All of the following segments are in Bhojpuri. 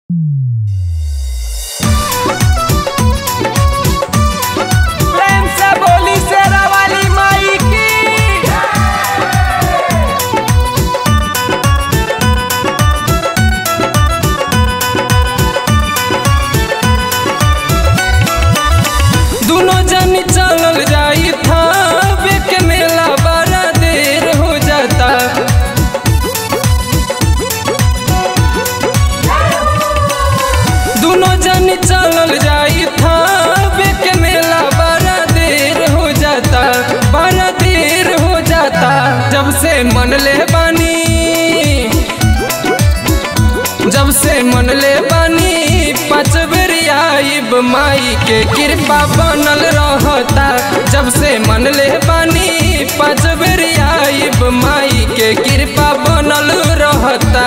प्रेम से बोली शेरा वाली माई की दोनों जन चलल जाई था के मेला बड़ा देर हो जाता दोनों जन चलल जाई था के मेला बड़ा देर हो जाता बड़ा देर हो जाता जब से मन ले बानी जब से मन ले बानी पाँच बेर आइब माई के कृपा बनल रहता जब से मन ले बानी पाँच बेर आइब माई के कृपा बनल रहता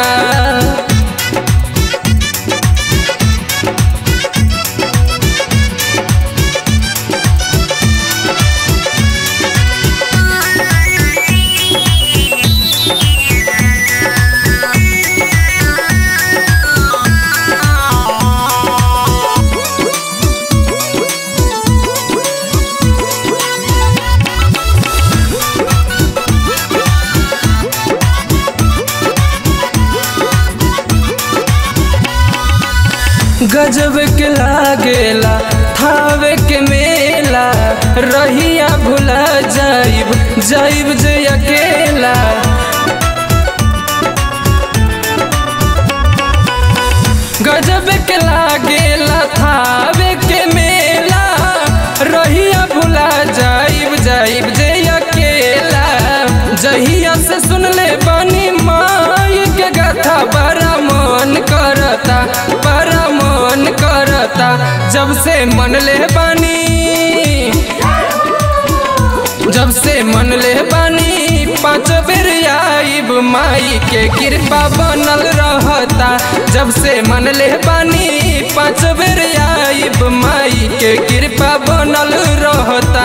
गजब के लागेला थावे के मेला रहिया भुला जाइब जाइब जे अकेला गजब के लागेला थावे के मेला रहिया भुला जाइब जाइब जे अकेला जहिया से सुन ले बानी माई के गाथा बड़ा मन करता बड़ा मन करता जब से मन ले बानी जब से मन ले बानी पाँच बेर आइब माई के कृपा बनल रहता जब से मन ले बानी पाँच बेर आइब माई के कृपा बनल रहता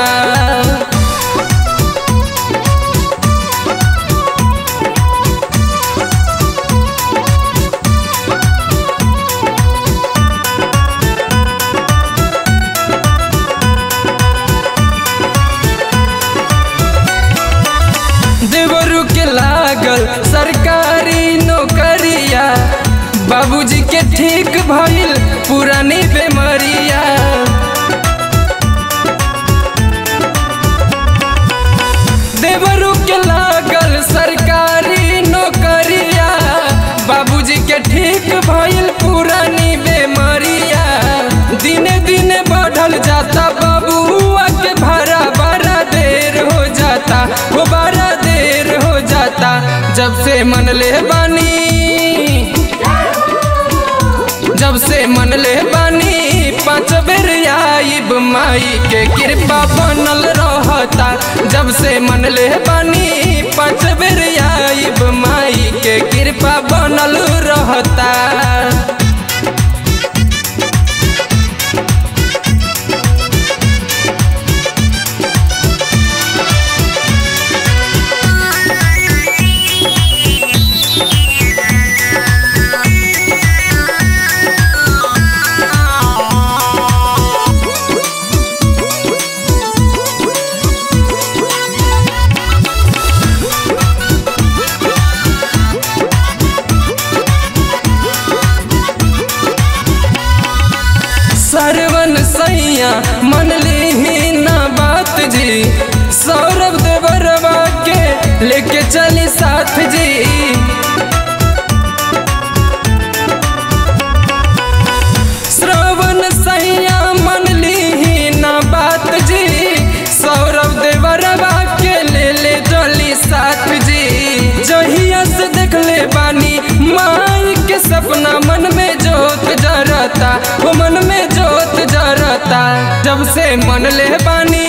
देवरू के लागल सरकारी नौकरिया बाबूजी के ठीक भइल पुरानी बेमरिया देवरू के लागल सरकारी नौकरिया बाबूजी के ठीक भइल पुरानी बेमरिया दिने दिने बढ़ल जाता बाबुआ के भाड़ा बड़ा देर हो जाता वो बड़ा देर हो जाता जब से मन ले बानी जब से मन ले बानी पाँच बेर आइब माई के कृपा बनल रहता जब से मन ले बानी पाँच बेर आइब माई के कृपा बनल रहता सरवन सैया मन ली ना बात जी सौरभ देवरवा के लेके चली साथ जी श्रवण सैया मन ली ना बात जी सौरभ देवरवा के ले ले चली साथ जी जहिया से देख ले बानी माई के सपना मन में जोत जरता वो मन में जोत जरता जब से मन ले बानी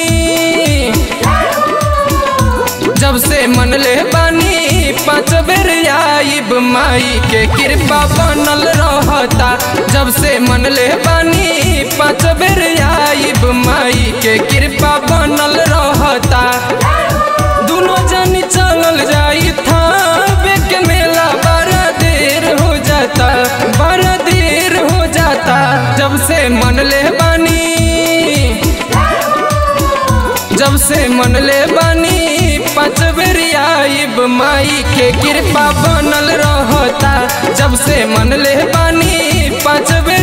जब से मन ले बानी पाँच बेर आइब माई के कृपा बनल रहता जब से मन ले बानी पाँच बेर आइब माई के कृपा बनल रहता दोनों जन चलल जाई था के मेला बड़ा देर हो जाता बड़ा देर जब से मन ले बानी पाँच बेर आइब माई के कृपा बनल रहता जब से मन ले बानी पाँच बेर